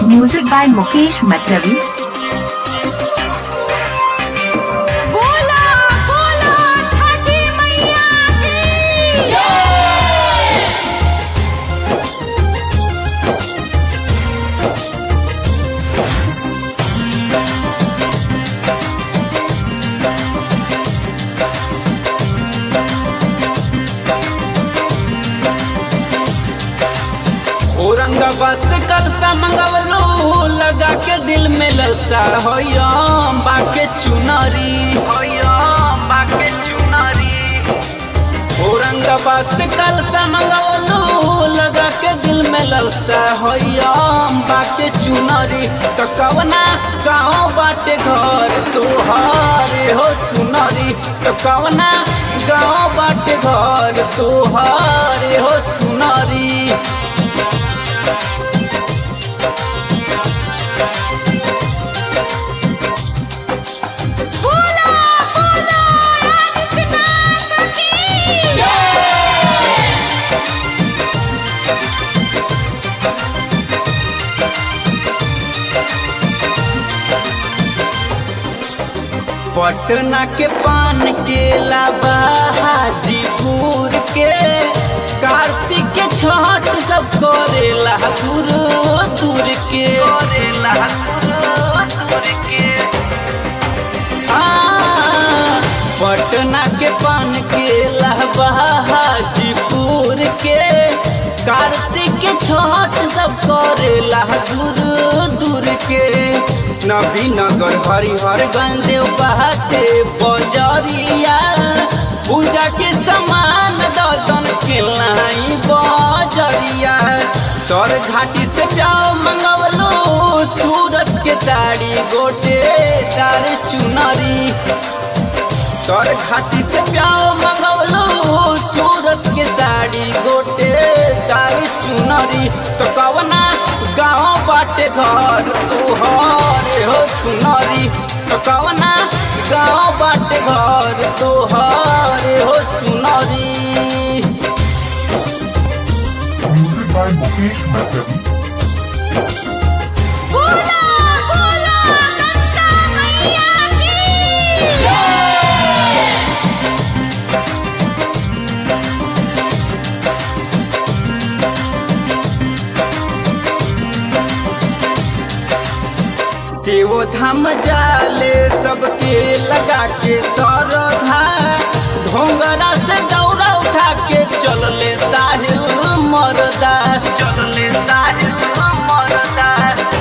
Music by Mukesh Matlavi. बोला बोला छठी मैया की औरंगाबाद से कल सा मंगवलो लगा के दिल में ललसा हो बाके चुनरी बाके चुनरी औरंगाबाद से कल सा मंगवलो लगा के दिल में ललसा हो बाके चुनरी तो कवना गाँव बाटे घर तोहारे हो चुनरी तो कवना गाँव बाटे घर तोहारे हो सुनरी बोला बोला आदित्यनाथ की पटना के पान के लाबा हाजीपुर के कार्तिक के छठ सब करेला दूर दूर के आ, पटना के पान के लाबा हाजीपुर के कार्तिक के छठ सब करेला दूर दूर के नबीनगर हरिहरगंज बाटे बजरिया पूजा के समान ददन के लाई बजरिया सर घाटी से प्याव मंगवलो सूरत के साड़ी गोटे तार चुनरी सर घाटी से प्याव मंगवलो सूरत के साड़ी गोटे तार चुनरी तो कवना गाँव बाटे घर तोहरे हो सुनरी तो कवना गाँव बाटे घर तोहरे हो सुनरी Music by Mukesh Matlavi. बोला बोला गंगा मैया की देवो धाम जाले सबके लगा के सरधा ढोंगरा से दौरा उठा के चलले साहिल मरदा चलले साहिल मरदा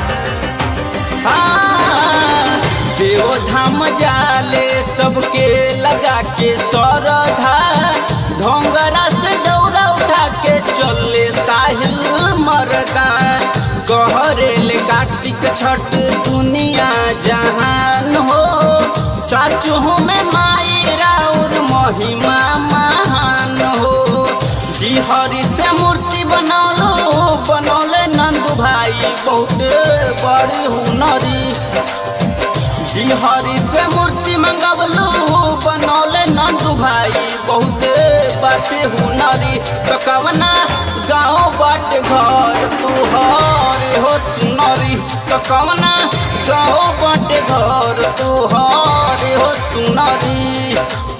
हाँ, देवो धाम जाले सबके लगा के सरधा ढोंगरा से दौरा उठा के चलले साहिल मरदा कहरेल कार्तिक छठ दुनिया जहान हो साचो में माई राउर महिमा महान हो बिहारी से मूर्ति बनौलो बनौले नंदू भाई बहुत बड़ी हुनरी बिहारी से मूर्ति मंगवलू बनौले नंदू भाई बहुत बाटे हुनरी तो कवना गाँव बाटे घर तुहरे हो सुनरी तो कवना गाँव बाटे घर तुहरे हो सुनरी